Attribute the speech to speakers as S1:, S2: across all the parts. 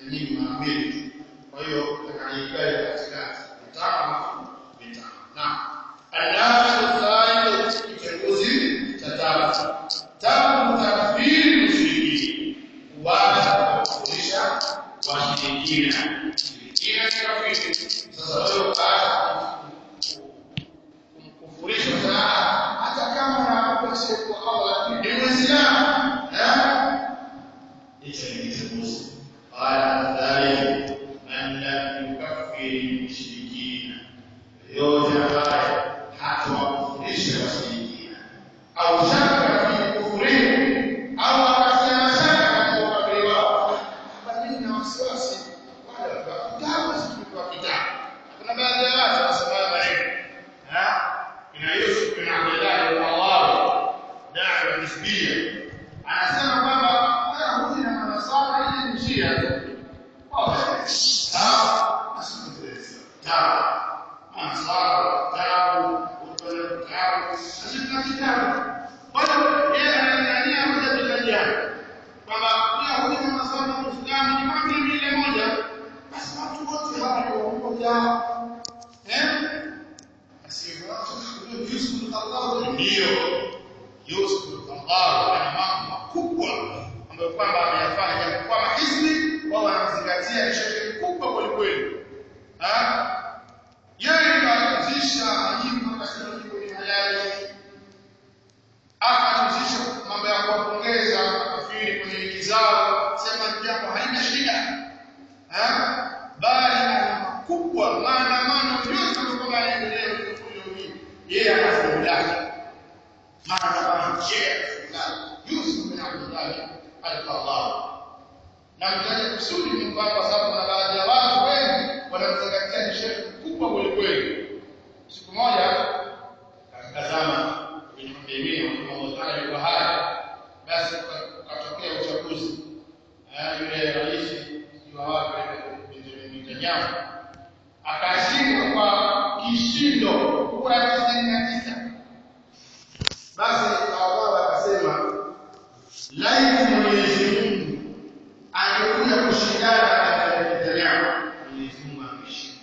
S1: nyingi mara mbili. Kwa hiyo atakayekae katikati vitano vitano. Na adabu thalith kitenguzi cha tatu. Tatu takfiri mushriki. Kuacha kufundisha washirikina. Shirikina ni kafiri. Sasa wewe ukaacha kumkufurisha sana hata kama unapaswa kwa Allah ni Muislamu. Eh? Hicho ni kitenguzi. Qala thalith man lam yukaffir mushrikina. Yote ambaye hatuwakufundisha washirikina au shaka fi kufurihim au akasema shaka katika ukafiri wao. Hapa mimi na wasiwasi wale wa kitabu si wa kitabu. Kuna baadhi ya watu wanasema haya maneno. Ha? Ina Yusuf bin Abdullah al-Allawi da'wa nisbia. Anasema kwamba Wayahudi na Manasara ili ni Shia tu. Sawa? Asikilize. Sawa. Manasara, kitabu, kutoa kitabu, asifika kitabu. Kwa hiyo yeye ananiania moja tukajiana. Kwamba Wayahudi na Manasara na Uislamu ni kama vile ile moja. Basi watu wote hapa ni wamoja. Eh? Ndio Yusuf al-Qaradawi ana mambo makubwa ambayo kwamba ameyafanya japo kwa mahizbi wao wanazingatia ni shirki kubwa kweli kweli. Ah? Yeye kaanzisha majimbo akasema jimbo ni halali. Akaanzisha mambo ya kuwapongeza makafiri kwenye wiki zao, sema jambo halina shida. Ah? Bali ana makubwa maandamano yote ambayo yanaendelea leo hii. Yeye anafunga maandamano yeye Yusuf bin Abdullah al-Qaradawi na mtaje kusudi ni kwamba kwa sababu kuna baadhi ya watu wengi wanamzingatia ni shehe mkubwa kweli kweli. Siku moja katika zama kwenye mapemini wa Allah yuko hai, basi ukatokea uchaguzi eh, yule rais wa wapi Benjamin Netanyahu akashindwa kwa kishindo kura tisini na tisa. Basi Allah akasema laiti Mwenyezi Mungu angekuja kushindana na Netanyahu, Mwenyezi Mungu angeshinda.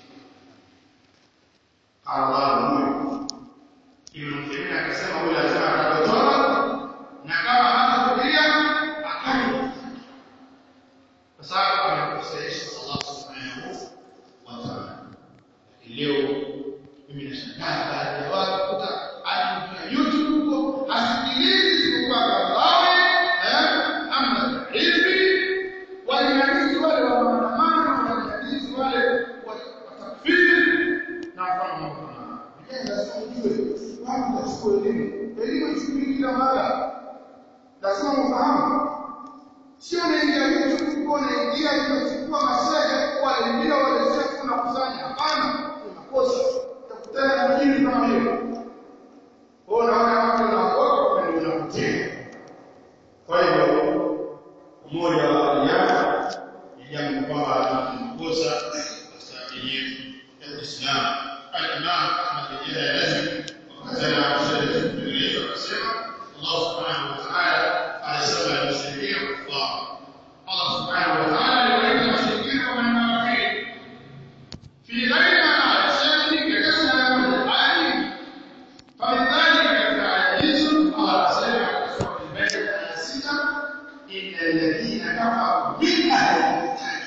S1: Allah huyo Ibn Muthaymeen akasema huyo lazima atatoa na kama hatakulia akali, kwa sababu amekusaisha Allah subhanahu wa ta'ala. Leo mimi nashangaa baadhi ya watu kuta anaingia YouTube huko asikilizi isipokuwa Qaddafi eh, ama hivi walinganizi wale wa maandamano walinganizi wale wa takfiri na mfano mambo kama hayo. Vijana lazima ujue watu wachukue elimu, elimu ichukuliwi kila mara, lazima mfahamu sio unaingia YouTube kwa unaingia unachukua mashehe wale wengine wale sio tunakusanya hapana ni makosa utakutana na jini kama hiyo kwa unaona watu wanaokoka kwa ndio unakutia kwa hiyo umoja wa vijana ni jambo kwamba ni makosa katika dini ya Uislamu al-Imam Ahmad bin Yazid wakatana shehe Jibril akasema Allah subhanahu wa ta'ala anasema al-mushrikeen kuffar Allah subhanahu wa ta'ala aliwaita washirikina kama ni makafiri fi ghairi ma yasemi katika aya moja aya فلذلك التعجيز قال سمع سورة البيت آية 6 إن الذين كفروا من أهل الكتاب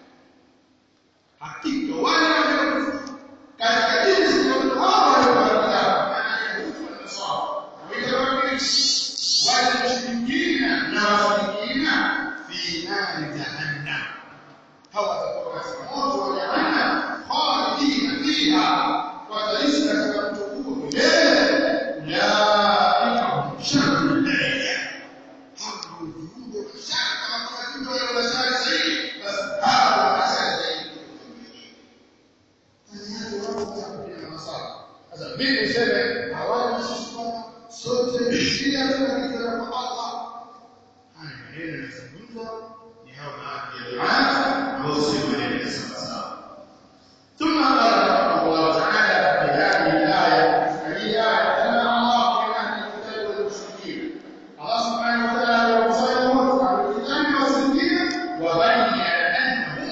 S1: hakika wale waliokufa katika jinsi ya hao waliokufa maana Yahudi na Nasara wale wakristo wale mushirikina na washirikina fi nari jahannam hawa watakuwa katika moto wa jahannam khalidina fiha wataishi katika moto huo milele ulaika hum sharrul bariyya hao ndio viumbe wa shari kama kama viumbe wale wa shari zaidi basi hao wa shari zaidi sasa mimi niseme hawana sisi kwamba sote shia tunakiza kwa Allah haya maneno yanazungumzwa ni hao baadhi ya duaa ambao si maneno ya sawa sawa ثم قال الله تعالى في هذه الآية فهي آية تنهى الله من أهل الكتاب والمشركين الله سبحانه وتعالى يقول عن الكتاب والمشركين وبين أنهم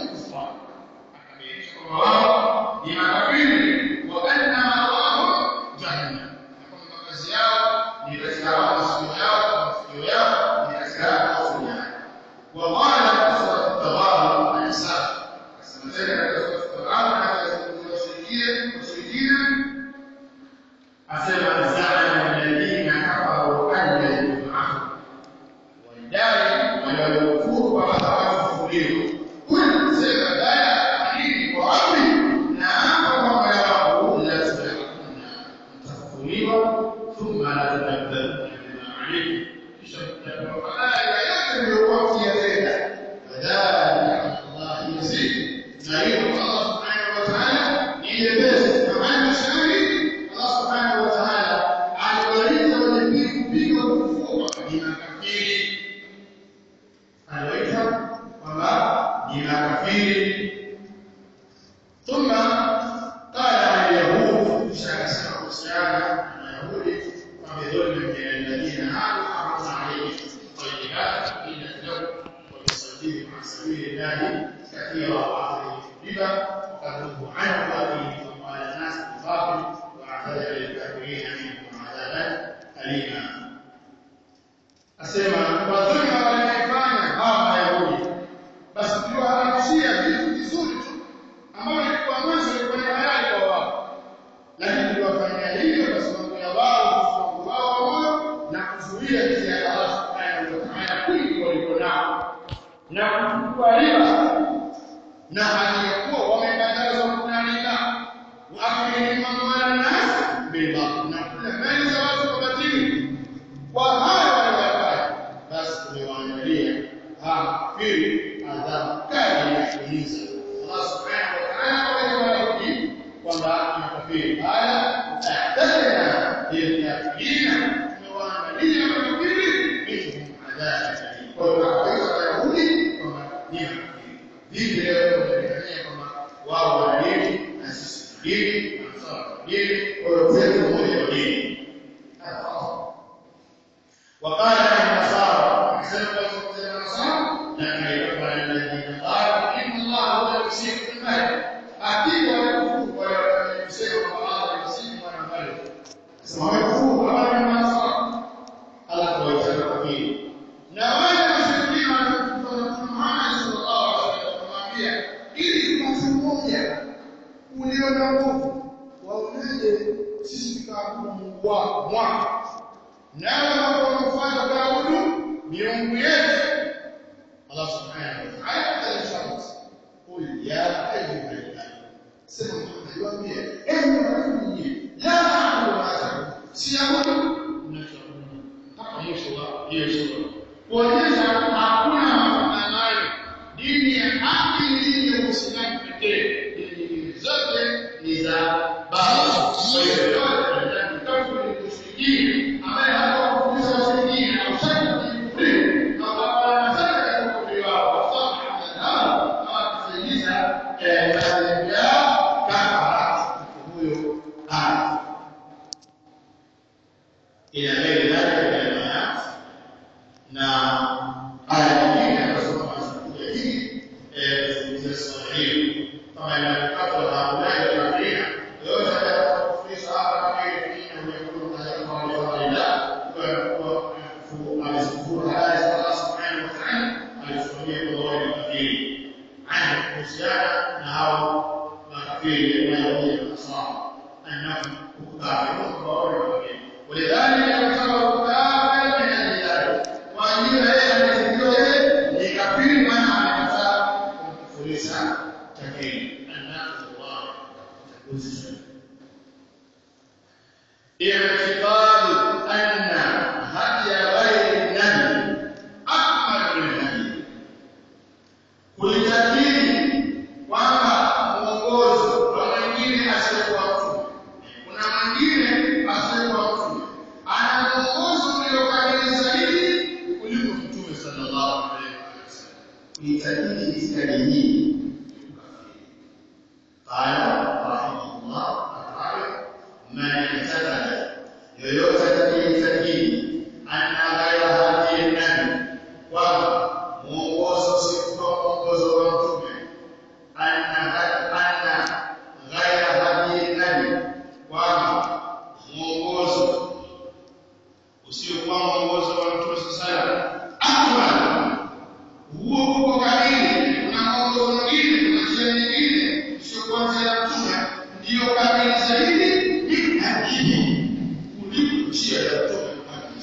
S1: kufuru kwamba hawakufufuliwa huyu mzee baadaye akili kwa wapi na hapa kwamba yao lazima yakuna mtafufuliwa thumma la tunabbaru bima alaykum kisha mtapewa fadhila yote mliokuwa mkiyatenda fadhalika Allah yazid na hiyo Allah subhanahu wa ta'ala ni jepesi kama mashari Allah subhanahu wa ta'ala aliwaita wenye kupiga kufua ni makafiri aliwaita kwamba ni makafiri ثم قال عن اليهود شاكسنا وسيانا اليهود وبظلم من الذين هادوا حرمنا عليهم الطيبات حين تلوا وبصدهم عن سبيل الله كثيرا واخذهم الربا وقد نهوا عنه واكلهم اموال الناس بالباطل واعتدى للكافرين منهم عذابا اليما asema wazuri wanayofanya hawa Wayahudi basi tuliwaharamishia vitu vizuri tu ambavyo ilikuwa mwanzo ilikuwa ni halali kwa wao lakini tuliwafanyia hivyo kwa sababu ya wao ufahamu wao wa moyo na kuzuia njia ya Allah subhanahu wa ta'ala kwingi walikuwa nao na kuchukua riba na hali ya kuwa wamekatazwa kula riba waakilihim amwala nas bilbatil na kula mali za watu kwa batili kwa hayo waliyofanya basi tumewaandalia hafiri adhabu kali ya kuumiza Allah subhanahu wa ta'ala kwa Wayahudi kwamba ni kafiri haya ta'tadina lilkafirina tumewaandalia makafiri minhum adhabu kwa hiyo kwa Wayahudi kwamba ni makafiri vipi leo tunadanganya kwamba wao wana dini na sisi dini na sawa dini kwa hiyo kwetu mmoja wa dini وقال عن النصارى احسنوا قوم النصارى لكن يقبل الذين قالوا ان الله هو المسيح ابن مريم اكيد ويكفر ويمسك الله المسيح ابن مريم ويكفر وقال النصارى الله ويتبع فيه na wale washirikina waliokuwa Muhammad sallallahu alaihi wasallam kumwambia ili tupate mmoja ulio na nguvu waonaje sisi tukaabudu Mungu wako mwako nawe wanapofanya kuabudu miungu yetu Allah subhanahu wa ta'ala alisema qul ya ayyuha al sema Muhammad waambie enyi watu nyinyi la na'budu ma ta'budun siabudu mnachoabudu mpaka mwisho wa hiyo sura kuonyesha hakuna mafanano dini ya haki ni dini ya Uislamu pekee dini nyingine zote ni za baba kwa hiyo yote ni kafiri mushrikini ambaye hawakufundisha washirikina au shaka kufuru na wanataka kufuru wao wasafa hadhara hawakusaidiza madhehebu yao kama huyo haya ila mbele yake maneno yake na aya nyingine anasoma mazungumzo hii kuzungumzia swala hili kama inavyopatwa na haulai wa kafirina yoyote atakayefundisha hapa kafiri kingine huyakulu kadhalika wa liwalillah kwa amezungumza haya za Allah subhanahu wa ta'ala alisimamia kwa wale kafiri ana kuhusiana na hao makafiri wanaokuja na nasara annahum kafirun kwa wale kafiri ولذلك يعتبر كافرا من اهل الارض وأجيب yeye amezidiwa yeye ni kafiri maana amekataa kumkufurisha takini annahu Allah takuzi اعتقاد أن هدي غير النبي أكمل من النبي kulitakiri kwamba mwongozo wa mwingine asiyekuwa mtume kuna mwingine asiyekuwa mtume ana mwongozo uliokamili zaidi kuliko mtume sallallahu alaihi wasallam kuitakiri itikadi hii qala rahimahullah ta'ala man i'taqada yoyote atakayetakiri anna ghayra hadiyi nabi kwamba mwongozo usikuwa mwongozo wa mtume anna anna ghayra hadiyi nabi kwamba mwongozo usiokuwa mwongozo wa mtume sallallahu akbar huo uko kamili kuna mwongozo mwingine kuna njia nyingine usiokuwa njia ya mtume ndiyo kamili zaidi ni hadithi kuliko njia ya mtume Muhammad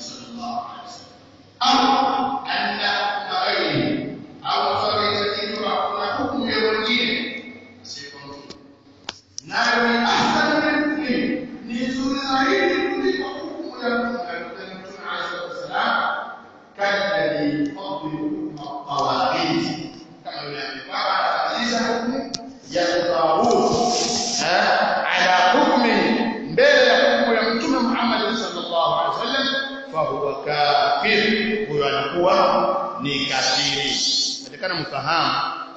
S1: mawaqit kama yule amepaka anatatiza hukumu ya tawhid ala hukmi mbele ya hukumu ya mtume Muhammad sallallahu alaihi wasallam fa huwa kafir huyo anakuwa ni kafiri katika mfahamu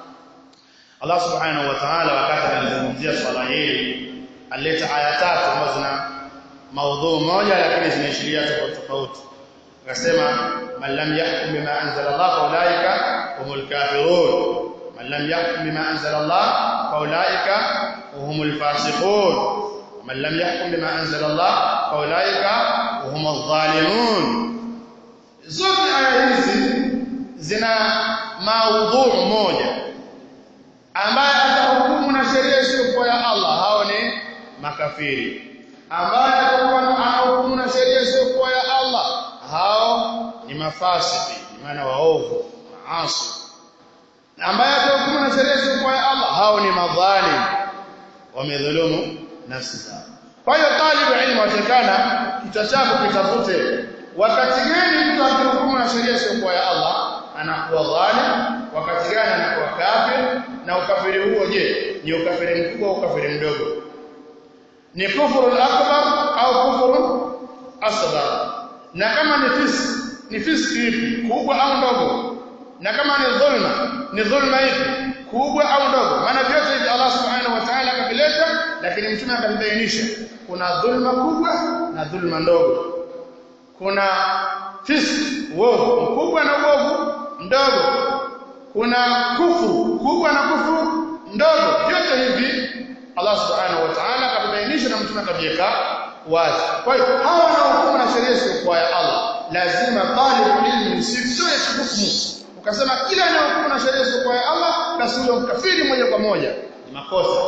S1: Allah subhanahu wa ta'ala wakati anazungumzia swala hili alileta aya tatu ambazo zina maudhu moja lakini zinaishiria tofauti tofauti akasema man lam yahkum bima anzala Allah fa ulaika humul kafirun man lam yahkum bima anzala Allah fa ulaika humul fasiqun man lam yahkum bima anzala Allah fa ulaika humul zalimun zote aya hizi zina maudhu moja ambaye atahukumu na sheria isiyokuwa ya Allah hao ni makafiri ambaye atakuwa anahukumu na sheria isiyokuwa ya Allah hao ni mafasiki maana waovu maasi ambaye atahukumu na sheria isiyokuwa ya Allah hao ni madhalim wamedhulumu nafsi zao kwa hiyo talibu ilmu watakana kichwa chako kitafute wakati gani mtu akihukumu na sheria isiyokuwa ya Allah anakuwa dhalim wakati gani anakuwa kafir na ukafiri huo je ni ukafiri mkubwa au ukafiri mdogo ni kufuru akbar au kufuru asghar na kama ni fisk ni fiski ipi kubwa au ndogo na kama ni dhulma ni dhulma ipi kubwa au ndogo maana vyote hivi Allah subhanahu wa ta'ala akavileta lakini mtume akabainisha kuna dhulma kubwa na dhulma ndogo kuna fiski uovu mkubwa na uovu mdogo kuna kufuru kubwa na kufuru ndogo vyote hivi Allah subhanahu wa ta'ala akabainisha na mtume akaviweka wazi kwa hiyo hawa wanaohukumu na sheria isiyokuwa ya Allah lazima talibu ilmi usitoe hukumu ukasema kila anayehukumu na sheria isiyokuwa ya Allah basi huyo mkafiri moja kwa moja ni makosa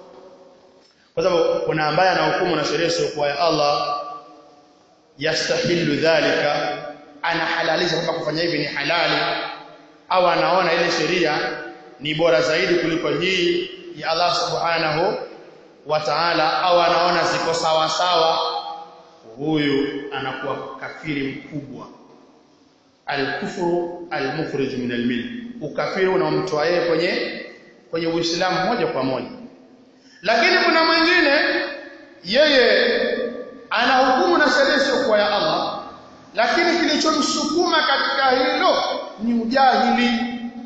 S1: kwa sababu kuna ambaye anahukumu na sheria isiyokuwa ya Allah yastahilu dhalika anahalalisha kwamba kufanya hivi ni halali au anaona ile sheria ni bora zaidi kuliko hii ya Allah subhanahu wa ta'ala au anaona ziko sawa sawa huyu anakuwa kafiri mkubwa al-kufru al-mukhrij min al-mill ukafiri unaomtoa yeye kwenye kwenye uislamu moja kwa moja lakini kuna mwingine yeye anahukumu na sheria isiyokuwa ya Allah lakini kilichomsukuma katika hilo ni ujahili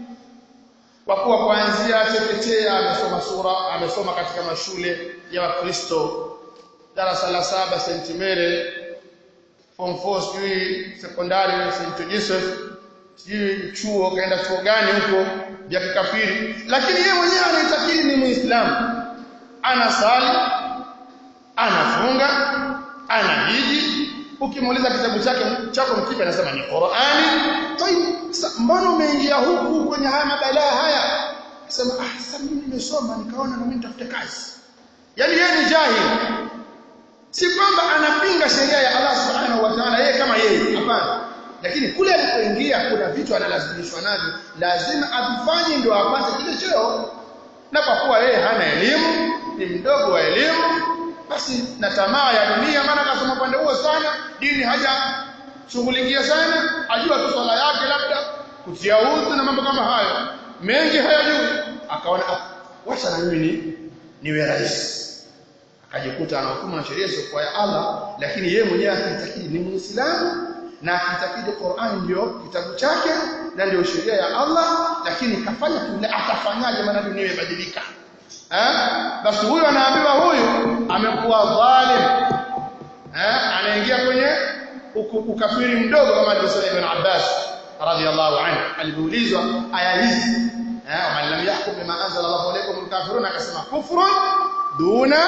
S1: kwa kuwa kuanzia chekechea amesoma sura amesoma katika mashule ya Wakristo darasa la saba St Mary form 4 sijui sekondari St Joseph sijui chuo kaenda chuo gani huko vya kikafiri lakini yeye mwenyewe anaitakiri ni Muislamu anasali anafunga anahiji ukimuuliza kitabu chake chako mkipi anasema ni Qur'ani tayib mbona umeingia huku kwenye haya mabalaa haya sema ah sasa mimi nimesoma nikaona na mimi nitafute kazi yani yeye ni jahili si kwamba anapinga sheria ya Allah subhanahu wa ta'ala yeye kama yeye hapana lakini kule alipoingia kuna vitu analazimishwa navyo lazima avifanye ndio apate kile cheo na kwa kuwa yeye hana elimu ni mdogo wa elimu basi na tamaa ya dunia maana akasoma upande huo sana dini haja shughulikia sana ajua tu swala yake labda kutia udhu na mambo kama hayo mengi hayajui akaona wacha na mimi ni niwe rais akajikuta anahukumu na sheria isiyokuwa ya Allah lakini yeye mwenyewe akitakidi ni muislamu na akitakidi Qur'an ndio kitabu chake na ndio sheria ya Allah lakini kafanya kile atafanyaje maana dunia imebadilika eh basi huyu anaambiwa huyu amekuwa dhalim eh anaingia kwenye ukafiri mdogo kama alivyosema Ibn Abbas radhiyallahu anhu alipoulizwa aya hizi eh man lam yahkum bima anzala Allahu alaykum alkafirun akasema kufrun duna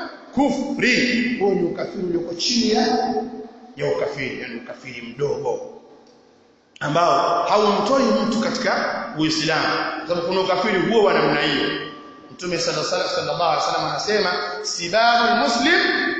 S1: kufri huo ni ukafiri ulioko chini ya ya ukafiri yani ukafiri mdogo ambao haumtoi mtu katika Uislamu sababu kuna ukafiri huo wa namna hiyo Mtume sallallahu alaihi wasallam anasema sibabul muslim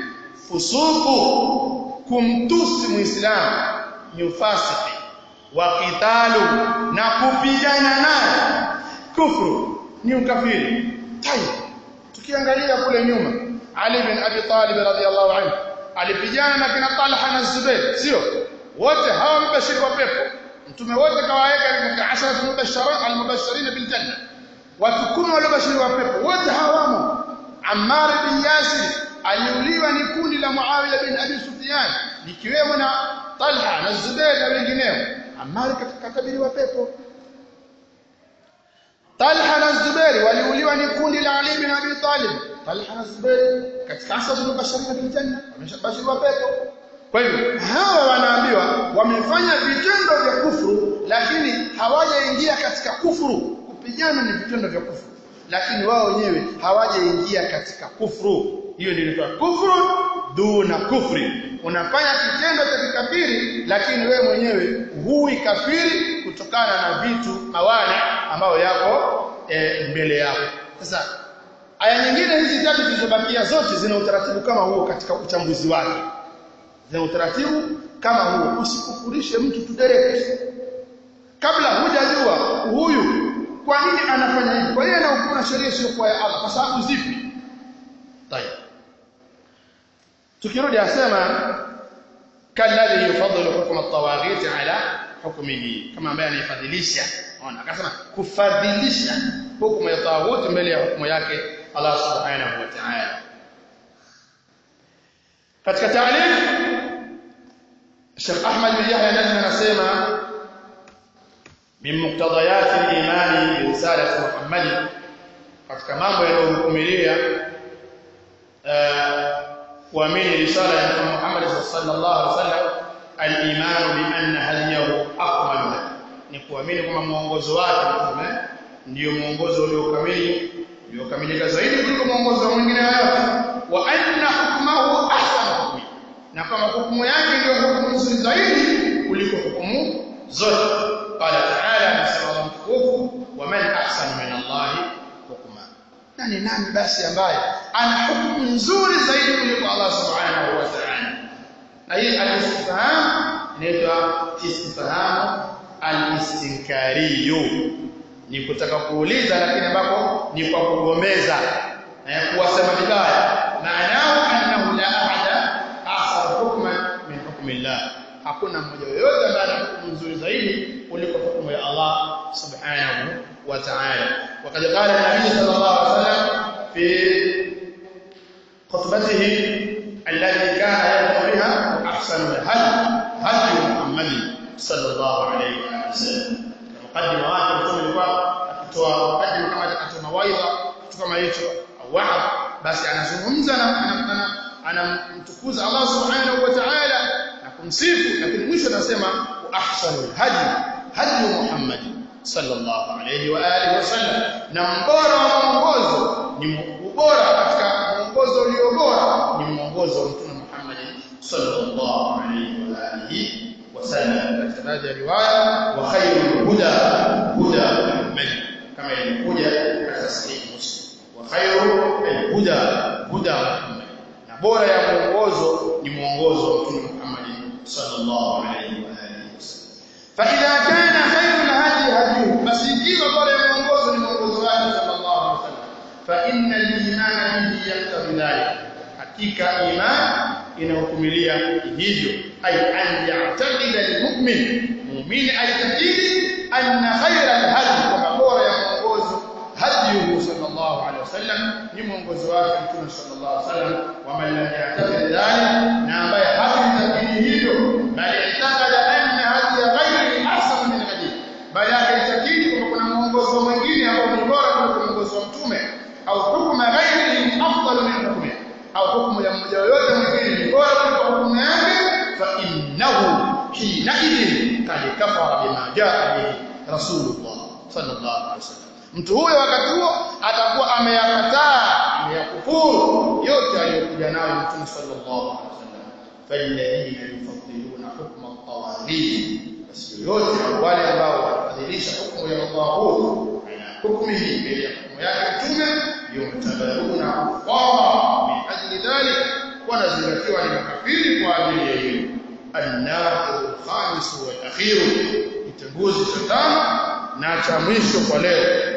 S1: fusuqu kumtusi muislamu ni ufasiki wa qitalu na kupigana naye kufru ni ukafiri tayeb tukiangalia kule nyuma Ali bin Abi Talib radhiyallahu anhu alipigana na kina Talha na Zubair sio wote hawa mbashiri wa pepo mtume wote kawaweka katika ashara mubashirin almubashirin bil janna watu kumi waliobashiriwa pepo wote hawamo Ammar bin Yasir aliuliwa ni kundi la Muawiya bin Abi Sufyan likiwemo na Talha na Zubair na wengineo Ammar katabiriwa pepo Talha na Zubair waliuliwa ni kundi la Ali bin Abi Talib Talha na Zubair katika asad mubashirin bil janna wameshabashiriwa pepo kwa hivyo hawa wanaambiwa wamefanya vitendo vya kufuru lakini hawajaingia katika kufuru kupigana ni vitendo vya kufuru lakini wao wenyewe hawajaingia katika kufuru hiyo ndio inaitwa kufuru duna kufri unafanya kitendo cha kikafiri lakini wewe mwenyewe hui kafiri kutokana na vitu mawana ambayo yako e, mbele yako sasa aya nyingine hizi tatu zilizobakia zote zina utaratibu kama huo katika uchambuzi wake zina utaratibu kama huo usikufurishe mtu tu direct kabla hujajua huyu kwa nini anafanya hivi kwa nini anahukumu sheria sio kwa ya Allah kwa sababu zipi tayeb tukirudi asema kalladhi yufadhilu hukm at-tawaghit ala hukmihi kama ambaye anayefadhilisha ona akasema kufadhilisha hukumu ya tawaghuti mbele ya hukumu yake Allah subhanahu wa ta'ala katika ta'lif Sheikh Ahmad bin Yahya Najmi anasema min muqtadayat al-iman bi risalati Muhammad katika mambo yanayohukumilia kuamini risala ya Mtume Muhammad sallallahu alaihi wasallam al-iman bi anna hadiyahu akmal ni kuamini kwamba mwongozo wake mtume ndio mwongozo uliokamili uliokamilika zaidi kuliko mwongozo mwingine yoyote wa anna hukmahu ahsan hukmi na kama hukumu yake ndio hukumu nzuri zaidi kuliko hukumu zote qala ta'ala anasema Allah mtukufu wa man ahsan min Allah hukma nani nani basi ambaye ana hukumu nzuri zaidi kuliko Allah subhanahu wa ta'ala na hii al-istifham inaitwa istifham al-istinkariyu ni kutaka kuuliza lakini ambapo ni kwa kugombeza na kuwasema vibaya maanao annahu la ahada ahsan hukman min hukmillah hakuna mmoja yoyote ambaye ana hukumu nzuri zaidi kuliko hukumu ya Allah subhanahu wa ta'ala وقد قال النبي صلى الله عليه وسلم في خطبته التي كان يدعو بها احسن الهدي هدي محمد صلى الله عليه وسلم مقدمه wake mtume alikuwa akitoa mukadima kama akatoa mawaidha kitu kama hicho au wahab basi anazungumza na anamtukuza Allah subhanahu wa ta'ala na kumsifu lakini mwisho anasema ahsanul hadi hadi Muhammad sallallahu alayhi wa alihi wasallam na mbora wa mwongozo ni ubora katika mwongozo ulio bora ni mwongozo wa mtume Muhammad sallallahu alayhi wa alihi wasallam katika baadhi ya riwaya wa khairul huda huda Muhammad kama ilikuja katika sahih Muslim wa khairul huda huda Muhammad na bora ya mwongozo ni mwongozo wa mtume Muhammad sallallahu alayhi wa alihi wasallam fa idha kana khairul hadi hadi basi ikiwa bora ya mwongozo ni mwongozo wake sallallahu alayhi wasallam fa inna al-iman bihi yaqtadi dhalik hakika iman inahukumilia hivyo ay an ya'taqida al-mu'min mu'min aitakidi anna khayra al-hadi kama bora ya mwongozo hadiyu sallallahu alayhi wasallam ni mwongozo wake mtume sallallahu alayhi wasallam wa man lam ya'taqid dhalik na ambaye hakuitakidi hivyo bali itakada anna hadiya ghayri ahsan min hadi bali akaitakidi kwamba kuna mwongozo mwingine ambao ni bora kuliko mwongozo wa mtume au hukma ghayri afdal min hukmi au hukumu ya mmoja yoyote mwingine ni bora kuliko hukumu yake fa innahu hina idhin kad kafara bima jaa bihi rasulullah sallallahu alaihi wasallam mtu huyo wakati huo atakuwa ameyakataa ameyakufuru yote aliyokuja nayo mtume sallallahu alaihi wasallam falladhina yufaddiluna hukma at-tawaghit basi yote wale ambao wanafadhilisha hukumu ya Allah hukumihi mbele ya hukumu yake mtume yumtabaruna kufara min ajli dhalik wanazingatiwa ni makafiri kwa ajili ya hiyo an-naqid al-khamis wal akhir kitanguzi cha tano na cha mwisho kwa leo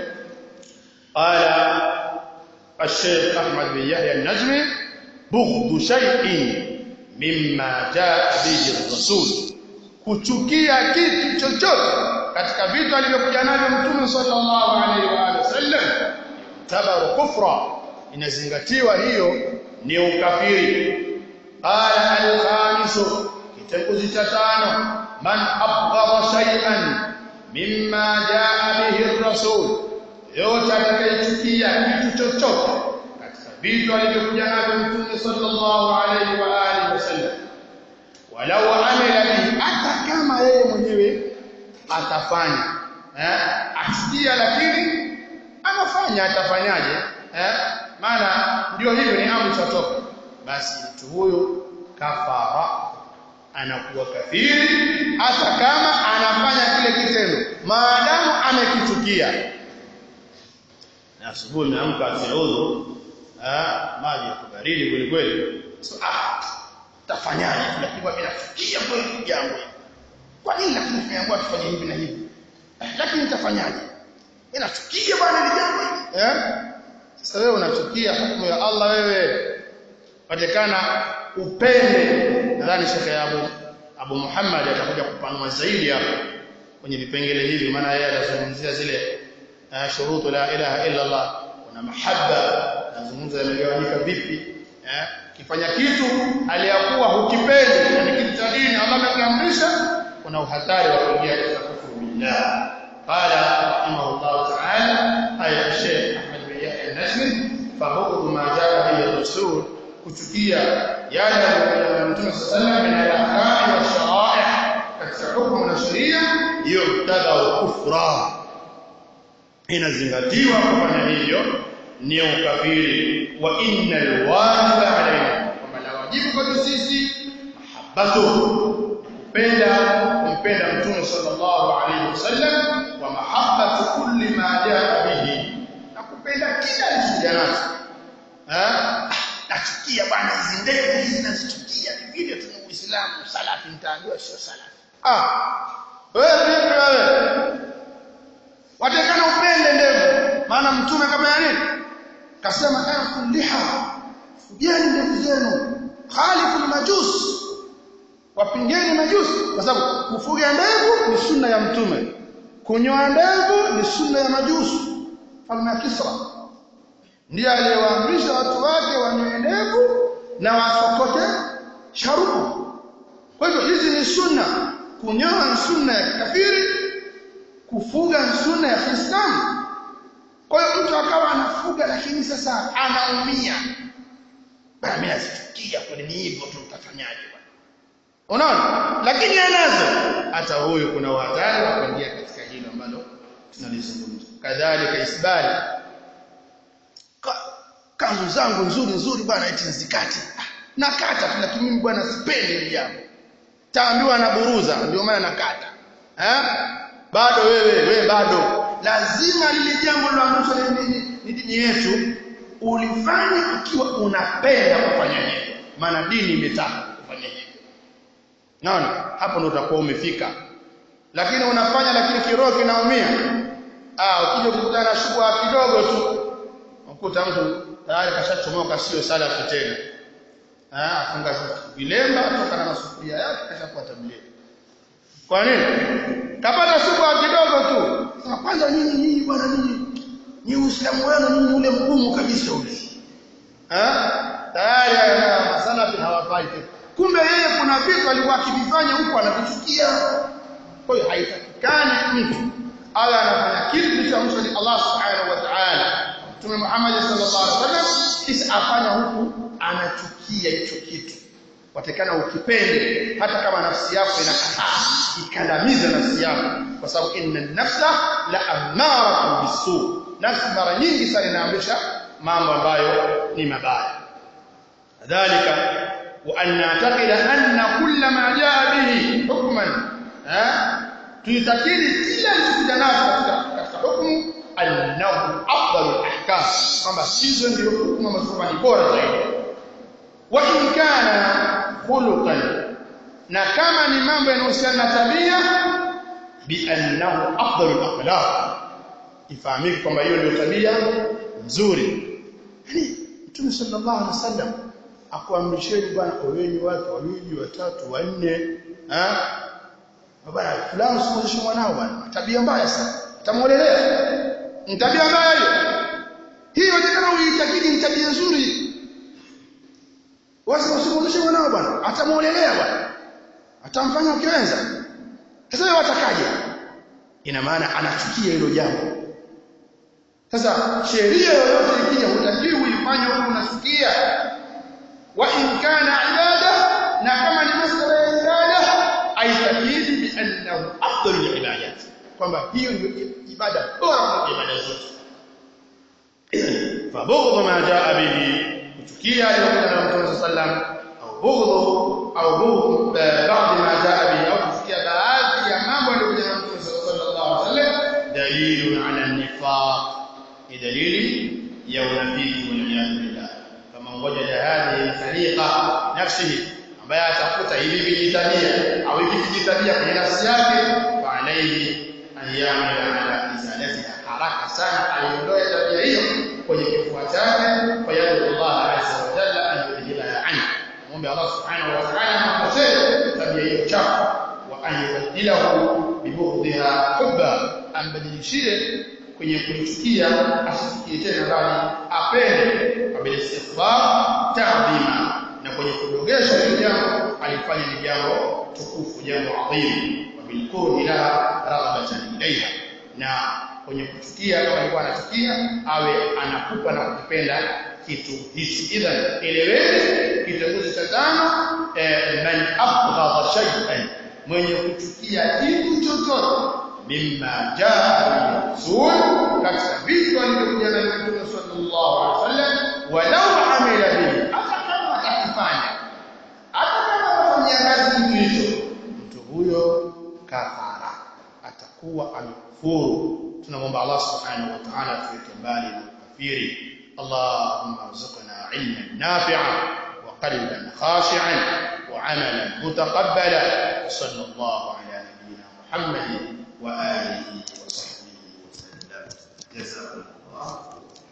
S1: qala الشيخ أحمد بن يحيى النجمي بغض شيء مما جاء به الرسول kuchukia kitu chochote katika vitu alivyokuja navyo mtume sallallahu alaihi wa alihi wasallam tabaru kufra inazingatiwa hiyo ni ukafiri qala al-khamisu kitengo cha tano man abghara shay'an mimma jaa bihi ar-rasul yote atakayechukia kitu chochote katika vitu alivyokuja navyo mtume sallallahu alaihi wa alihi wasallam walau amila bihi hata kama yeye mwenyewe atafanya eh asikia lakini anafanya atafanyaje eh maana ndio hivyo ni amri chatoka basi mtu huyo kafara anakuwa kafiri hata kama anafanya kile kitendo maadamu amekichukia na asubuhi umeamka asiudhu ah maji ya baridi kweli kweli so, ah tafanyaje lakini mimi nafikia kweli jambo kwa nini lakini tumeambiwa tufanye hivi na hivi lakini nitafanyaje mimi nachukia bwana ile jambo eh sasa wewe unachukia hukumu ya Allah wewe patikana upende nadhani Sheikh Abu Abu Muhammad atakuja kupanua zaidi hapo kwenye vipengele hivi maana yeye atazungumzia zile uh, shurutu la ilaha illa Allah kuna mahaba anazungumza yamegawanyika vipi eh kifanya kitu aliyakuwa hukipendi yani kitu cha dini Allah amekiamrisha kuna uhatari wa kuingia katika kufuru billah qala rahimahullah ta'ala aya Sheikh Ahmad bin Yahya al-Najmi fahudu ma jaa bihi rasul kuchukia yale ya Mtume sallallahu alayhi wasallam min al-ahkam wa shara'i katika hukumu na sheria yubtada kufra inazingatiwa kufanya hivyo ni ukafiri wa innal wajiba alaina kwamba la wajibu kwetu sisi mahabbatu kupenda kumpenda mtume sallallahu alaihi wasallam wa mahabbatu kulli ma jaa bihi na kupenda kila alichokuja nacho eh nachukia bwana hizi ndevu hizi nazichukia vile tuna uislamu salafi mtaambiwa sio salafi ah wewe vipi wewe watakana upende ndevu maana mtume kama ya nini kasema afu liha fujeni ndevu zenu khalifu majus wapingeni majusi kwa sababu kufuga ndevu ni sunna ya mtume kunyoa ndevu ni sunna ya majusi falme ya Kisra ndiye aliyewaamrisha watu wake wanyoe ndevu na wasokote sharubu kwa hivyo hizi ni sunna kunyoa ni sunna ya kafiri kufuga ni sunna ya Kiislamu kwa hiyo mtu akawa anafuga lakini sasa anaumia bana mimi nazichukia kwa nini hivyo tu utafanyaje bwana unaona lakini anazo hata huyu kuna wadhari wa kuingia katika hilo ambalo tunalizungumza kadhalika isbali Ka, kanzu zangu nzuri nzuri bwana eti nzikate nakata tu lakini mimi bwana sipendi hili jambo taambiwa na buruza ndio maana nakata eh bado wewe wewe bado lazima lile jambo liloamrishwa ni dini yetu ulifanye ukiwa unapenda kufanya hivyo maana dini imetaka kufanya hivyo naona hapo ndo utakuwa umefika lakini unafanya lakini kiroho kinaumia ah ukija kukutana na shubha kidogo tu ukuta mtu tayari kashachomoka sio salafi tena ah afunga vilemba toka na sufuria yake kashakuwa tablighi kwa nini kapata shubha kidogo tu sasa kwanza nyinyi nyinyi bwana nyinyi ni uislamu wenu nyinyi ule mgumu kabisa ule ah tayari masalafi hawafai tena kumbe yeye kuna vitu alikuwa akivifanya huko anavichukia kwa hiyo haitakikani mtu ala anafanya kitu kilichoamrishwa ni Allah subhanahu wa ta'ala Mtume Muhammad sallallahu alaihi wasallam kisha afanya huku anachukia hicho kitu watakana ukipende hata kama nafsi yako inakataa ikandamiza nafsi yako kwa sababu inna nafsa la amaratun bisu nafsi mara nyingi sana inaamrisha mambo ambayo ni mabaya dhalika وأن نعتقد أن كل ما جاء به حكما tuitakiri kila kilichokuja nacho katika katika hukumu annahu afdalu ahkam kwamba hizo ndio hukumu ambazo ni bora zaidi wa in kana khuluqan na kama ni mambo yanayohusiana na tabia bi annahu afdalu akhlaq ifahamike kwamba hiyo ndio tabia nzuri yani mtume sallallahu alaihi wasallam akuamrisheni bwana oweni watu wawili watatu wanne bwana fulani usimwozeshe mwanao bwana tabia mbaya sana utamuolelea ni tabia mbaya hiyo hiyo inawezekana uitakidi ni tabia nzuri wasi usimwozeshe mwanao bwana atamuolelea bwana atamfanya ukiweza sasa wewe watakaje ina maana anachukia hilo jambo sasa sheria yoyote ikija hutakiwi uifanye huko unasikia wa in kana ibada na kama ni masala ya ibada aitakidi bi annahu afdalu ibadat kwamba hiyo ndio ibada bora kuliko ibada zote fabughdhu ma jaa bihi kuchukia aliyokuja na Mtume sallam au bughdhu au bughdhu baadhi ma jaa bihi au kuchukia baadhi ya mambo aliyokuja na Mtume sallallahu alaihi wasallam dalilun ala nifaq ni dalili ya unafiki wal billah kama ngoja jahadi khaliqa nafsihi ambaye atakuta hivi vijitabia au hivi vijitabia kwenye nafsi yake fa alayhi an ya'mala ala izalatiha haraka sana aiondoe tabia hiyo kwenye kifua chake kwa yadu Allah azza wa jalla an yudhilaha anhu muombe Allah subhanahu wa ta'ala amkosee tabia hiyo chafu wa an yubaddilahu bibughdhiha hubba ambadilishie kwenye kumchukia asifikie tena bali apende kwa bila istighfar ta'dhima na kwenye kudogesha hilo jambo alifanya ni jambo tukufu jambo adhimu wa bilkurhi la raghabatan ilayha na kwenye kuchukia kama alikuwa anachukia awe anakupa na kukipenda kitu hichi idhan eleweni kitenguzi cha tano eh, man abghadha shay'an mwenye kuchukia kitu chochote mimma jaa rasul katika vitu alivyokuja na Mtume sallallahu alaihi wasallam walau amila bihi hata kama atakifanya hata kama anafanyia kazi kitu hicho mtu huyo kafara atakuwa amekufuru tunamwomba Allah subhanahu wa ta'ala tuweke mbali na ukafiri اللهم ارزقنا علما نافعا وقلبا خاشعا وعملا متقبلا وصلى الله على نبينا محمد وآله وصحبه وسلم جزاكم الله